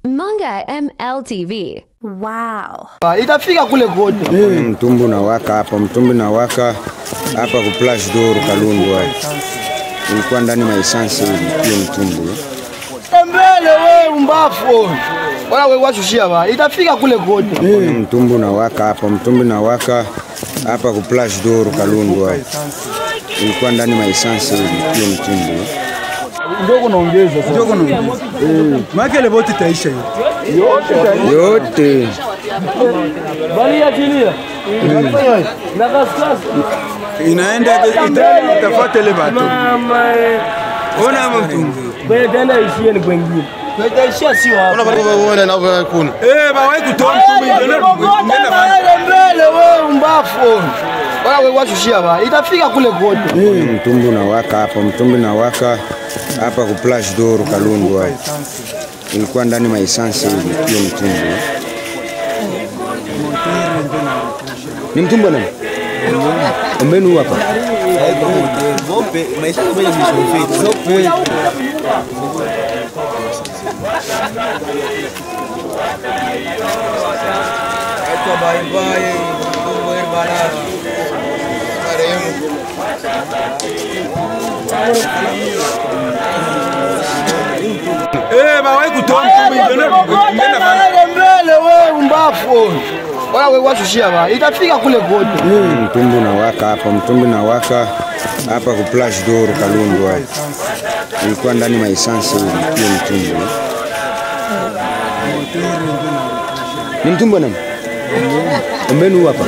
Manga MLTV. Wow. itafika kule kote. Ni mtumbu na waka hapa, mtumbu na waka hapa ku Place d'Or Kalundu hapa. Ilikuwa ndani maisansi hiyo mtumbu. Mbele we umbafu. Wala we washushia ba. Itafika kule kote. Ni mtumbu na waka hapa, mtumbu na waka hapa ku Place d'Or Kalundu hapa. Ilikuwa ndani maisansi hiyo mtumbu. Ndogo naongeza sasa. Ndogo naongeza. Maana ile boti itaisha hiyo. Yote Bali ya chilia. Na kaskasi. Inaenda ita- itafuata ile bato. Mama eh. Ona mtungu. Wewe tena ishie ni kwengine. Itaishia sio hapa. Eh, bawahi kutoa mtumbu ndio ndio mbele we umbafu. Wala we washushia ba. Itafika kule kote. Ni mtumbu na waka hapa, mtumbu na waka hapa ku Place d'Or Kalundu hapa. Ilikuwa ndani maisansi hiyo mtumbu. Ni mtumbu nani? Ombenu hapa. Eh, bawahi kutoa mtumbu ndio ndio mbele we umbafu. Wala we washushia ba. Itafika kule kote. Ni mtumbu na waka hapa, mtumbu na waka hapa ku Place d'Or Kalundu hapa. Ilikuwa ndani maisansi hiyo mtumbu. Ni mtumbu nani? Ombenu hapa.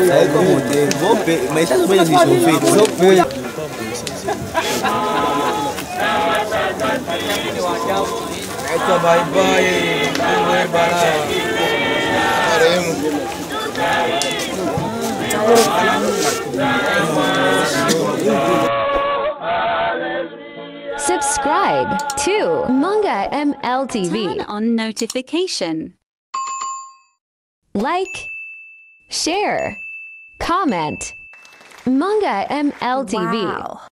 Subscribe to Manga MLTV. Turn on notification. Like, share, comment. Manga MLTV. Wow.